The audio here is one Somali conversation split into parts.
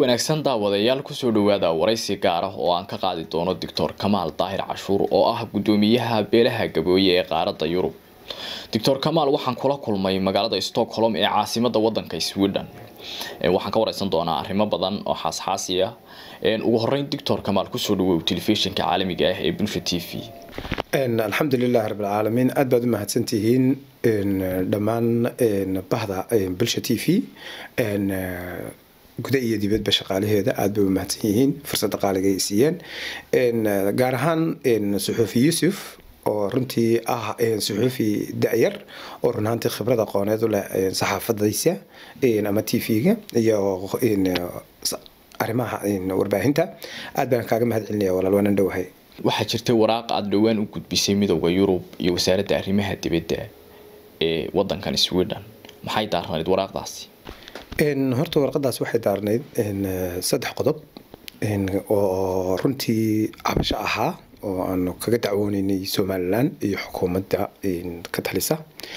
wanaagsan daawadayaal kusoo dhawaada waraysi gaar ah oo aan ka qaadi doono doctor kamaal daahir cashuur oo ah gudoomiyaha beelaha gabooye ee qaaradda yurub doctor kamaal waxaan kula kulmay magaalada stockholm ee caasimada wadanka sweden waxaan ka wareysan doonaa arrimo badan oo xaasxaasi ah ugu horeyn doctor kamaal kusoo dhawow telefishinka caalamiga ah ee bulsha t v alxamdulilahi rabbilcaalamiin aad baad u mahadsantihiin dhammaan bahda bulsha t v guda iyo dibadba shaqaalaheeda aad bay u mahadsan yihiin fursadda qaaliga ay siiyeen gaar ahaan suxuufi yuusuf oo runtii ah suxuufi da-yar oo run ahaantii khibrad aqooneed u leh saxaafadaysa ama t v-ga iyo arrimaha warbaahinta aad baan kaaga mahad celinaya walaal waanan dhowahay waxaa jirtay waraaq aada dhowaan u gudbisay midooda yurub iyo wasaaradda arrimaha dibadda ee wadankan sweden maxay daarnayd waraaqdaasi horta warqadaas waxay daarnayd saddex qodob oo runtii cabasho ahaa oo aanu kaga dacwooneynay somalilan iyo xukuumadda ka talisa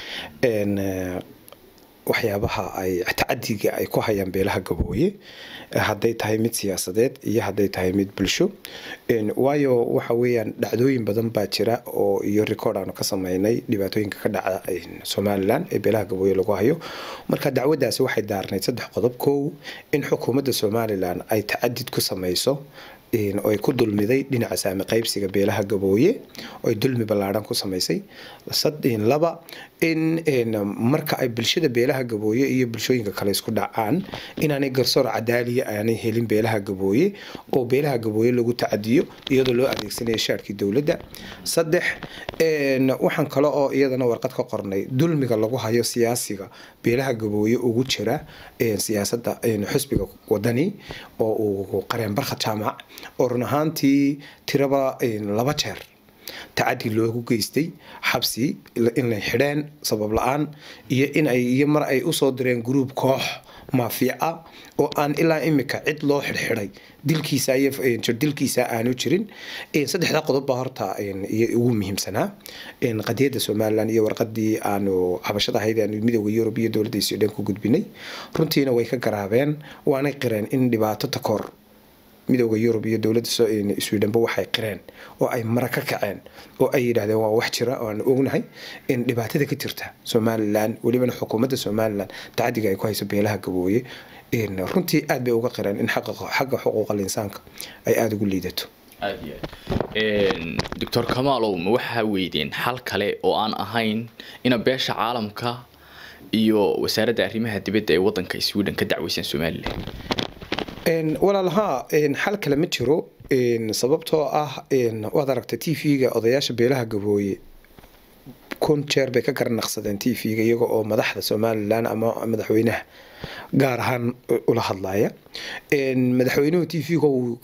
waxyaabaha ay tacadiga ay ku hayaan beelaha gabooye hadday tahay mid siyaasadeed iyo hadday tahay mid bulsho waayo waxa weeyaan dhacdooyin badan baa jira oo iyo record aanu ka sameynay dhibaatooyinka ka dhaca somalilan ee beelaha gabooye lagu hayo marka dacwadaasi waxay daarnayd saddex qodob kow in xukuumadda somalilan ay tacadid ku sameyso oo ay ku dulmiday dhinaca saami qaybsiga beelaha gabooye oo ay dulmi ballaadhan ku samaysay laba in marka ay bulshada beelaha gabooye iyo bulshooyinka kale isku dhacaan inaanay garsoor cadaaliya aanay helin beelaha gabooye oo beelaha gabooye lagu tacadiyo iyadoo loo adeegsanaya shaarkii dowladda saddex waxaan kale oo iyadana warqad ka qornay dulmiga lagu hayo siyaasiga beelaha gabooye ugu jira siyaasadda xusbiga wadani oo uu qareen barkhad jaamac oo run ahaantii tiraba laba jeer tacadi loogu geystay xabsi inay xidheen sabab la-aan iyo in ay iyo mar ay usoo direen gruub koox maafiic ah oo aan ilaa imika cid loo xidhxidhay dilkiisa iyo dilkiisa aanu jirin saddexdaa qodob baa horta ugu muhiimsanaa qadiyadda somalilan iyo warqadii aanu cabashada ahayd aanu midooda yurub iyo dowladda sweden ku gudbinay runtiina way ka garaabeen waanay qireen in dhibaato takoor midooda yurub iyo dowladda swedhenba waxay qireen oo ay mara ka kaceen oo ay yidhahdeen waa wax jira oo aan ognahay in dhibaatada ka jirta somalilan welibana xukuumadda somalilan tacadiga ay ku hayso beelaha gabooye runtii aad bay uga qireen in xagga xuquuqal insaanka ay aada ugu liidato aad iyo aad doctor kamaalow ma waxaa weydeen xal kale oo aan ahayn ina beesha caalamka iyo wasaaradda arrimaha dibadda ee wadanka sweden ka dacweysaan somalilan walaalahaa xal kale ma jiro sababtoo ah waad aragtay t v-ga odayaasha beelaha gabooye kun jeer bay ka garanaqsadeen t v-ga iyaga oo madaxda somalilan ama madaxweynaha gaar ahaan ula hadlaya madaxweynuhu t v-ga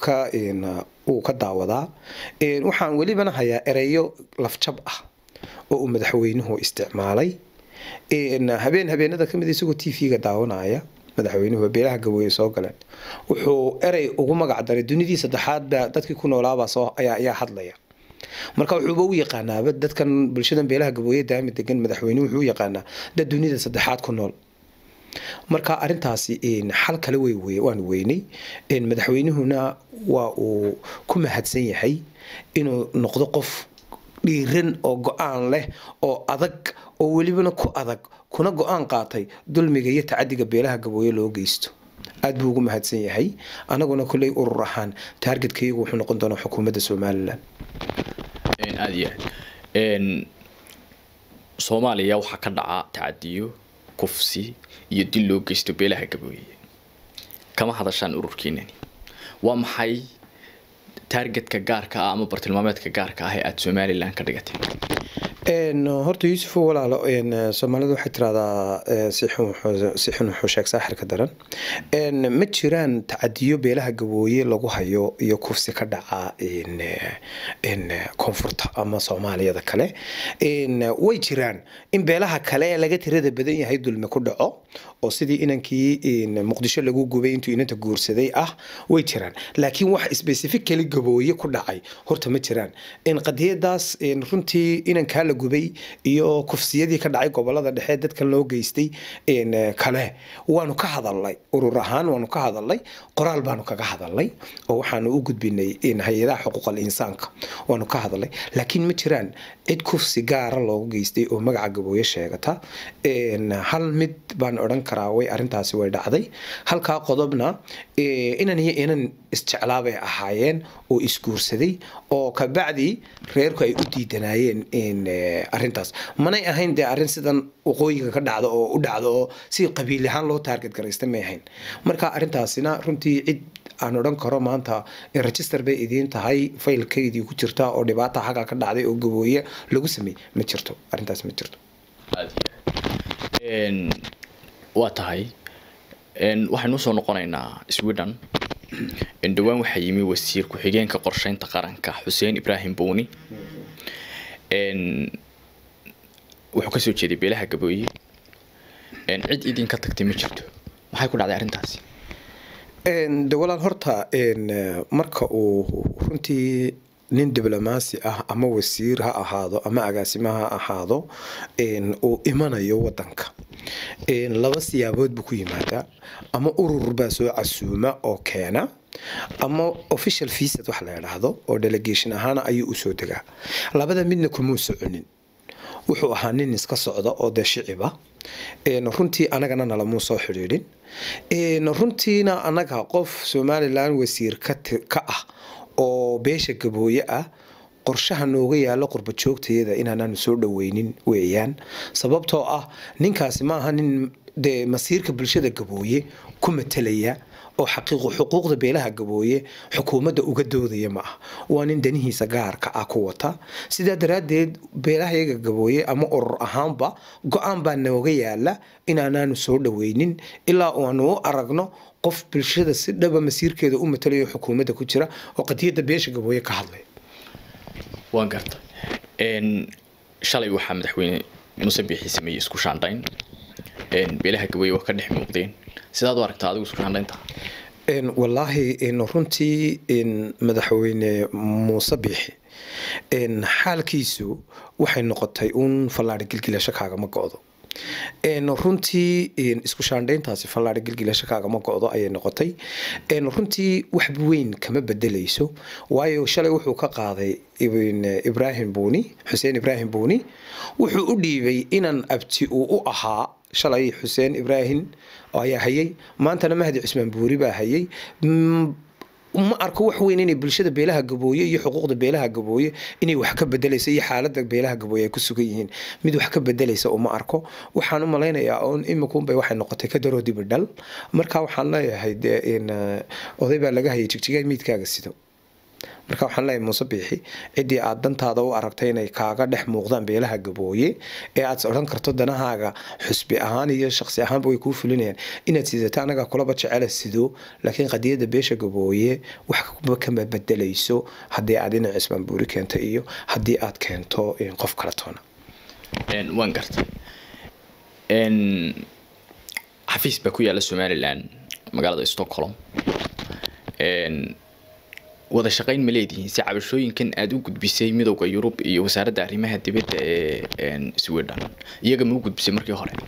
uu ka daawadaa waxaan welibana hayaa ereyo lafjab ah oo uu madaxweynuhu isticmaalay habeen habeenada kamid isagoo t v-ga daawanaya madaxweynuhu beelaha gabooye soo galeen wuxuu erey ugu magac daray dunidii saddexaadba dadkii ku noolaabaa soo ayaa hadlaya marka wuxuuba u yaqaanaaba dadkan bulshadan beelaha gabooye daami degan madaxweynuhu wuxuu u yaqaanaa dad dunida saddexaad ku nool marka arintaasi xal kale wey waan weynay madaxweynuhuna waa uu ku mahadsan yahay inuu noqdo qof dhiiran oo go-aan leh oo adag oo welibana ku adag kuna go-aan qaatay dulmiga iyo tacadiga beelaha gabooye loo geysto aad buu ugu mahadsan yahay anaguna kolley urur ahaan taargetkaygu wuxuu noqon doonaa xukuumadda somalilan aada iyo aad soomaaliya waxaa ka dhaca tacadiyo kufsi iyo dil loo geysto beelaha gabooye kama hadashaan ururkeenani waa maxay taargetka gaarka ah ama bartilmaameedka gaarka ah ee aada somalilan ka dhigatay horta yuusuf walaalo soomaalidu waxay tiraahdaa si xun wuxuu sheeg saaxirka daran ma jiraan tacadiyo beelaha gabooye lagu hayo iyo kufsi ka dhaca koonfurta ama soomaaliyada kale way jiraan in beelaha kale laga tirada badan yahay dulmi ku dhaco oo sidii inankii muqdisho lagu gubay intuu inanta guursaday ah way jiraan laakiin wax specifically gabooye ku dhacay horta ma jiraan qadiyadaas runtii inankaa la gubay iyo kufsiyadii ka dhacay gobolada dhexe dadkan loo geystay kale waanu ka hadalnay urur ahaan waanu ka hadalnay qoraal baanu kaga hadalnay oo waxaanu u gudbinay hay-adaha xuquuqal insaanka waanu ka hadalnay laakiin ma jiraan cid kufsi gaara loogu geystay oo magaca gabooye sheegata hal mid baan odhan karaa way arintaasi way dhacday halkaa qodobna inan iyo inan isjeclaabay ahaayeen oo isguursaday oo kabacdi reerku ay u diidanaayeen arintaas manay ahayn dee arrin sidan waqooyiga ka dhacdo oo u dhacdo oo si qabiil ahaan loo taarget garaysta may ahayn marka arintaasina runtii cid aan odhan karo maanta register bay idiin tahay faylkaydii ku jirta oo dhibaata xagga ka dhacday oo gabooye lagu sameeyey ma jirto arrintaas ma jirto waa tahay waxaynu usoo noqonaynaa sweden dhowaan waxaa yimi wasiir ku-xigeenka qorsheynta qaranka xuseen ibraahim buuni wuxuu kasoo jeeday beelaha gabooye cid idinka tagtay ma jirto maxay ku dhacday arrintaasi de walaal horta marka uu runtii nin diblomaasi ah ama wasiir ha ahaado ama agaasimo ha ahaado uu imanayo wadanka laba siyaabood buu ku yimaadaa ama urur baa soo casuuma oo keena ama official viisad wax la idhaahdo oo delegation ahaana ayuu usoo degaa labada midna kumuu soconin wuxuu ahaa nin iska socda oo dee shiciba runtii anagana nalamuu soo xidhiidhin runtiina anaga qof somalilan wasiir ka ah oo beesha gabooye ah qorshaha nooga yaalo qurba joogtayada inaanaanu soo dhaweynin weeyaan sababtoo ah ninkaasi ma aha nin dee masiirka bulshada gabooye ku matalaya oo xaqiiqo xuquuqda beelaha gabooye xukuumadda uga doodaya ma ah waa nin danihiisa gaarka ah ku wata sidaa daraaddeed beelahayaga gabooye ama urur ahaanba go-aan baa nooga yaala inaanaanu soo dhaweynin ilaa aanu u aragno qof bulshada si dhaba masiirkeeda u matalayo xukuumadda ku jira oo qadiyadda beesha gabooye ka hadlay waan garta shalay waxaa madaxweyne muse biixi sameeyey isku shaandhayn beelaha gabooye waa ka dhex muuqdeen sidaad u aragtaa adigu isku shaandhaynta wallaahi runtii madaxweyne muuse biixi xaalkiisu waxay noqotay uun fallaadhi gilgilasho kaagama go-do runtii isku shaandhayntaasi fallaadhi gilgilasho kaagama go-do ayay noqotay runtii wax weyn kama bedelayso waayo shalay wuxuu ka qaaday ibraahim buuni xuseen ibraahim buuni wuxuu u dhiibay inan abti uu u ahaa shalay xuseen ibraahim ayaa hayay maantana mahdi cusmaan buuri baa hayay ma arko wax weyn inay bulshada beelaha gabooye iyo xuquuqda beelaha gabooye inay wax ka bedelayso iyo xaalada beelaha gabooye ay ku sugan yihiin mid wax ka bedelaysa uma arko waxaan u malaynayaa oon imikunbay waxay noqotay ka daroo dibidhal marka waxaan leeyahay dee oday baa laga hayay jigjigaa miidkaaga sido marka waxaan leeyahay muuse biixi ciddii aad dantaada u aragtay inay kaaga dhex muuqdaan beelaha gabooye ee aad odhan karto danahaaga xusbi ahaan iyo shaqsi ahaanba way kuu fulinayaan inaad sidato anagaa kulaba jecela sido laakiin qadiyadda beesha gabooye waxba kama bedelayso haddii aad dhinac cismaan buuri keento iyo haddii aad keento qof kale toona waan gartay xafiis baa ku yaala somalilan magaalada stockholm wada shaqayn ma leedihiin si cabashooyinkan aada u gudbisay midowda yurub iyo wasaaradda arrimaha dibadda ee sweden iyaga ma u gudbisay markii hore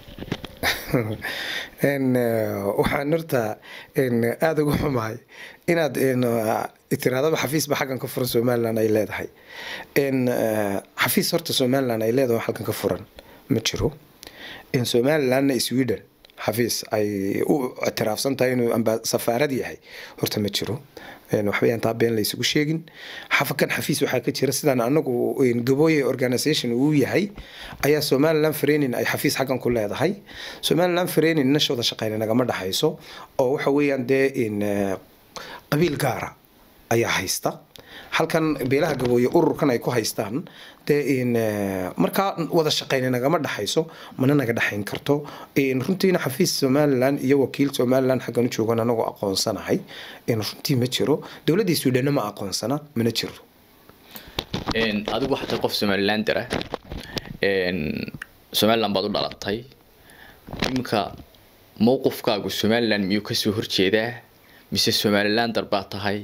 waxaan horta aada uga xumahay inaad tiraadaba xafiisba xaggan ka furan somalilan ay leedahay xafiis horta somalilan ay leedahay halkan ka furan ma jiro somalilanna sweden xafiis ay u ictiraafsan tahay inuu safaarad yahay horta ma jiro waxbayaan taa been laysugu sheegin xafakan xafiis waxaa ka jira sidaan anagu gabooye organisation uu yahay ayaa somaliland frenin ay xafiis xaggan ku leedahay somaliland frenin nashooda shaqeyna nagama dhaxayso oo waxa weeyaan dee qabiil gaara ayaa haysta halkan beelaha gabooye ururkan ay ku haystaan dee markaa wada shaqeyna nagama dhaxayso mana naga dhexayn karto runtiina xafiis somalilan iyo wakiil somalilan xaggan u joogan anagoo aqoonsanahay runtii ma jiro dowladdii suudhanna ma aqoonsana mana jiro adigu waxaa tahay qof somalilander ah somaliland baad u dhalatay iminka mowqifkaagu somalilan miyuu kasoo horjeedaa mise somalilan darbaa tahay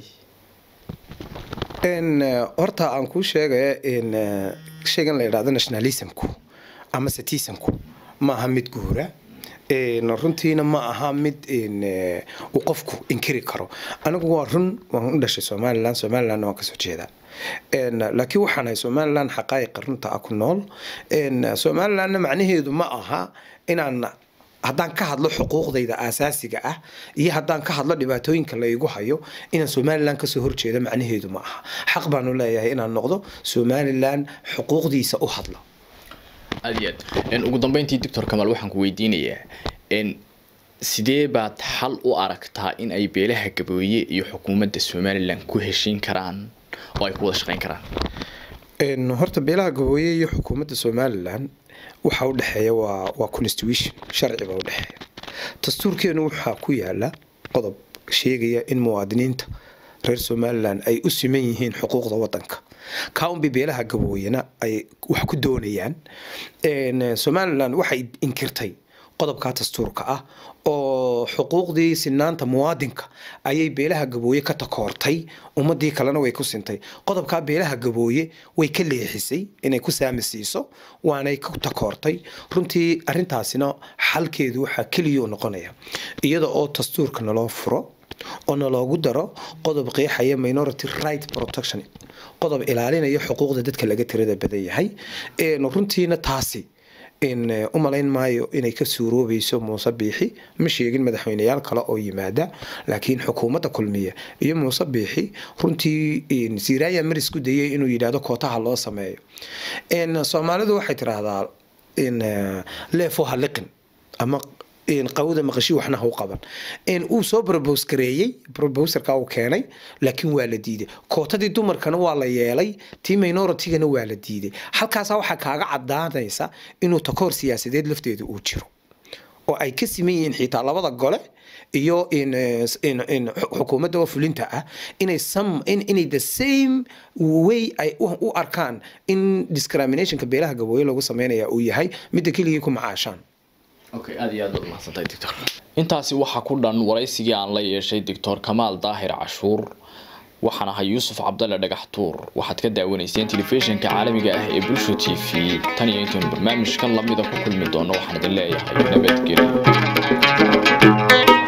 horta aan kuu sheegaya shaygan la yidhahdo nationalismku ama citizenku ma aha mid guura runtiina ma aha mid uu qofku inkiri karo anigu waa run waan u dhashay somalilan somalilanna waan kasoo jeedaa laakiin waxaan ahay somalilan xaqaa'iqa runta ah ku nool somalilanna macnaheedu ma aha inaan haddaan ka hadlo xuquuqdayda aasaasiga ah iyo haddaan ka hadlo dhibaatooyinka la igu hayo inaan somalilan kasoo horjeedo macnaheedu ma aha xaq baanu leeyahay inaan noqdo somalilan xuquuqdiisa u hadlo aad iyo aad ugu dambeyntii doctor kamal waxaan ku weydiinayaa sidee baad xal u aragtaa in ay beelaha gabooye iyo xukuumadda somalilan ku heshiin karaan oo ay ku wada shaqeyn karaan horta beelaha gabooye iyo xukuumadda somalilan waxaa udhexeeya waa waa constitution sharci baa udhexeeya dastuurkeenu waxaa ku yaala qodob sheegaya in muwaadiniinta reer somalilan ay u siman yihiin xuquuqda wadanka kaunbi beelaha gabooyena ay wax ku doonayaan somalilan waxay inkirtay qodobkaa dastuurka ah oo xuquuqdii sinaanta muwaadinka ayay beelaha gabooye ka takoortay ummadii kalena way ku sintay qodobkaa beelaha gabooye way ka leexisay inay ku saami siiso waanay ku takoortay runtii arintaasina xalkeedu waxaa keliya noqonaya iyada oo dastuurka naloo furo oo naloogu daro qodob qeexaya minority right protection qodob ilaalinaya xuquuqda dadka laga tirada badan yahay runtiina taasi u malayn maayo inay ka suuroobayso muuse biixi ma sheegin madaxweyneyaal kale oo yimaada laakiin xukuumadda kulmiya iyo muuse biixi runtii siraya maris ku dayay inuu yidhaahdo kootaha loo sameeyo soomaalidu waxay tiraahdaa leefo haliqin ama qawda maqashi waxna ha u qaban uu soo probose gareeyey proposerka uu keenay laakiin waa la diiday kootadii dumarkana waa la yeelay tii minoritigana waa la diiday halkaasa waxaa kaaga cadaanaysa inuu takoor siyaasadeed lafteeda uu jiro oo ay ka siman yihiin xitaa labada gole iyo xukuumadda oo fulinta ah inay inay the same way ay u arkaan in discriminationka beelaha gabooye lagu sameynaya uu yahay midda keligii ku macaashaan okay aad iyo aad baad mahadsantahay doctor intaasi waxaa ku dhan waraysigii aan la yeeshay doctor kamaal daahir cashuur waxaan ahay yuusuf cabdalle dhagax tuur waxaad ka daawanayseen telefishinka caalamiga ah ee bulsho t v tan iyo intaynu barnaamijkan lamida ku kulmi doono waxaan idin leeyahay nabadgelyo